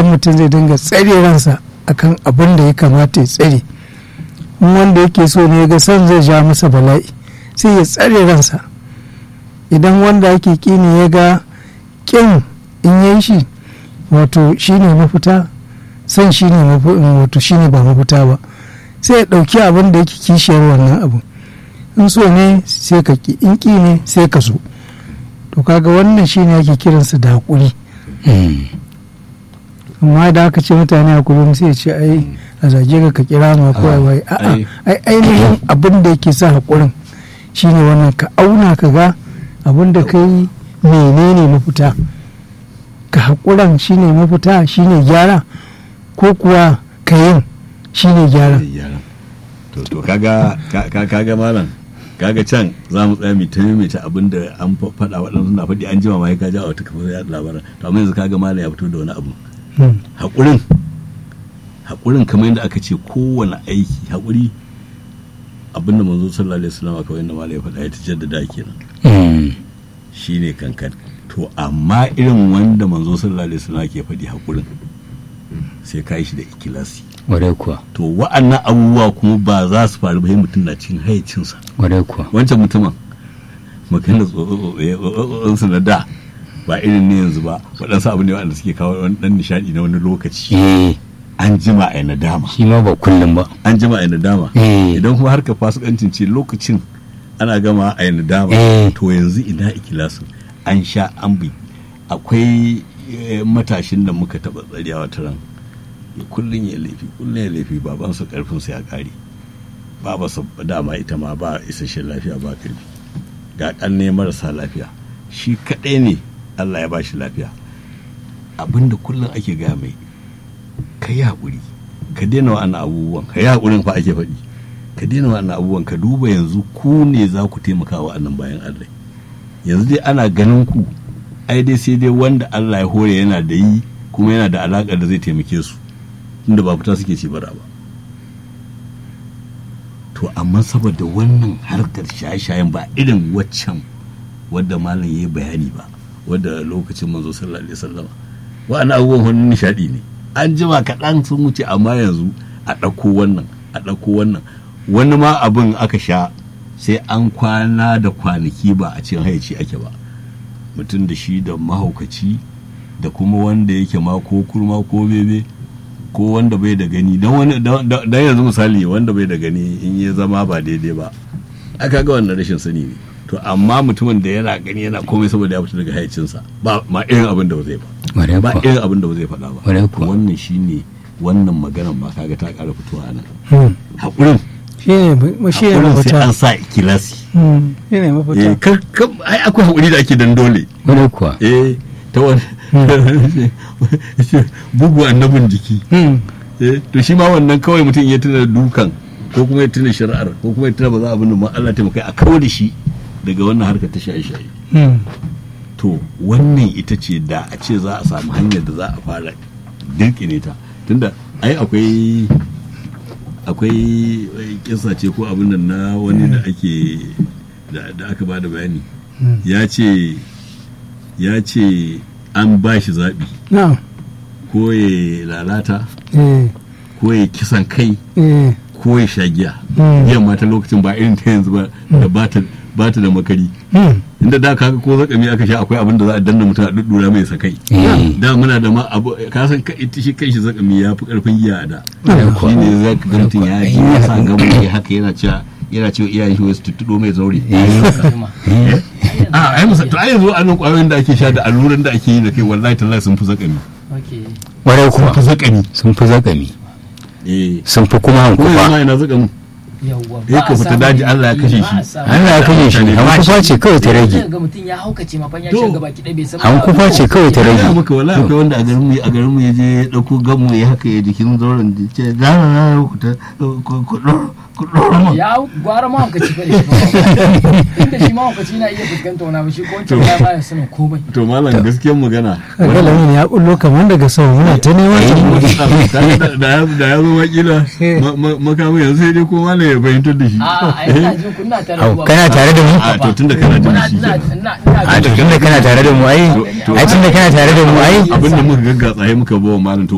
mutum zai dinga tsare ransa akan abin da ya kamata ya tsare in wanda yake so ne ga son zai ja masa bala'i sai ya tsare ransa idan wanda ake kini ya ga kin in yi shi wato shine mafita son shine wato shine ba mafita ba sai ya ɗauki abin da yake kishiyar wannan abu in so ne sai ka ki in ki ne sai ka so to kaga wannan shine ake kiransa da haƙuri amma da aka ce mutane a kullum sai ce ai a zage ka ka kira ma ko wai a'a ai ainihin abin da yake sa haƙurin shine wannan ka auna ka ga abin da kai menene mafita ka haƙuran shine mafita shine gyara ko kuwa ka yin shine gyara to to kaga kaga malam kaga can za mu tsaya mai ta maimaita abin da an faɗa waɗansu na faɗi an jima ma ya kaja a wata kafar yaɗa labaran to amma yanzu kaga malam ya fito da wani abu haƙurin haƙurin kamar yadda aka ce kowane aiki haƙuri abinda manzo sallallahu alaihi wasallam kawai yadda malam ya faɗa ya ta jaddada kenan shine kankan to amma irin wanda manzo sallallahu alaihi wasallam ke faɗi haƙurin sai ka yi shi da ikilasi wadai kuwa to wa'annan abubuwa kuma ba za su faru ba mutum na cikin hayacinsa wadai kuwa wancan mutumin makina tsotsotsotsotsinsu na da ba irin ne yanzu ba waɗansu abu ne waɗanda suke kawo wani ɗan nishaɗi na wani lokaci an jima a nadama shi ma ba kullum ba an jima a nadama idan kuma harka fasikancin ce lokacin ana gama a nadama to yanzu ina ikilasu an sha an bi akwai matashin da muka taɓa tsariya wata ran kullum ya laifi kullum ya laifi babansa karfinsa ya kare babansa dama ita ma ba isasshen lafiya ba karfi ga kanne marasa lafiya shi kaɗai ne allah ya ba shi lafiya abinda kullum ake gaya mai ka yi haƙuri ka daina wa'annan abubuwan ka yi haƙurin fa ake faɗi ka daina wa'annan abubuwan ka duba yanzu ku ne za ku taimaka wa'annan bayan allah yanzu dai ana ganin ku ai dai sai dai wanda allah ya hore yana da yi kuma yana da alaƙar da zai taimake su inda ba fita suke ci bara ba to amma saboda wannan harkar shaye-shayen ba irin waccan wadda malam ya yi bayani ba wadda lokacin manzo sallallahu alaihi wasallam wa'ana abubuwan wani nishadi ne an jima kaɗan sun wuce amma yanzu a ɗauko wannan a ɗauko wannan wani ma abin aka sha sai an kwana da kwanaki ba a cikin hayaci ake ba mutum da shi da mahaukaci da kuma wanda yake ma ko kurma ko bebe ko wanda bai da gani don wani don yanzu misali wanda bai da gani in ya zama ba daidai ba aka ga wannan rashin sani ne to amma mutumin da yana gani yana komai saboda ya fita daga hayacinsa ba ma irin abin da ba zai ba ba irin abin da ba zai faɗa ba wannan shine wannan maganar ma kaga ta ƙara fitowa nan haƙurin shi ne mafita sai an sa kilasi shi ne mafita ai akwai haƙuri da ake dan dole wani kuwa eh ta wani bugu annabin jiki to shi ma wannan kawai mutum ya tuna dukan ko kuma ya tuna shari'ar ko kuma ya tuna ba za a bin ma Allah taimakai a kawo da shi daga wannan harkar ta shaye-shaye to wannan ita ce da a ce za a samu hanyar da za a fara dirkine ta tunda ai akwai akwai kisa ce ko abin nan na wani da ake da aka ba da bayani ya ce ya ce an ba shi zaɓi ko ya lalata ko ya kisan kai ko ya sha giya giyan mata lokacin ba irin ta yanzu ba da ba ta da makari inda da kaga ko zakami aka sha akwai abin da za a danna mutum a duddura mai sakai da muna da ma abu ka san shi kai shi zakami ya fi karfin giya a da shi ne za ka ga mutum ya ji ya sa gamu ya haka yana cewa yana cewa iyayen shi wasu tuttuɗo mai zaure a ai musa to ai yanzu anan kwayoyin da ake sha da alluran da ake yi da kai wallahi tallahi sun fi zakami warai kuma sun fi zakami sun fi zakami eh sun fi kuma ko hankufa yana ina zakamin eh ka fita daji Allah ya kashe shi Allah ya kashe shi hankufa ce kawai ta rage ga mutum ya haukace ma fa ya To. shiga baki ɗaya bai san hankufa ce kawai ta ya rage maka wallahi akwai wanda a garin mu a garin mu ya je ya dauko gamu ya haka ya jikin zauren da ce da na na ku ta ku ku ku mu ya gwara ma haukaci fa da shi ba inda shi ma haukaci na iya fuskanta wani abu shi ko wancan ya baya sanin komai to malam gaskiyar magana kaga lamin ya bullo kamar daga sama muna ta neman ta da ya da ya zo makila makamu yanzu sai dai ko malam ya fahimtar da shi a a ina jin kuna tare Au, da kana tare da mu a to tunda kana jin shi ina kenan. ina ina a to tunda kana tare da mu ai ai tunda kana tare da mu ai abinda muka gaggatsa muka bawa malam to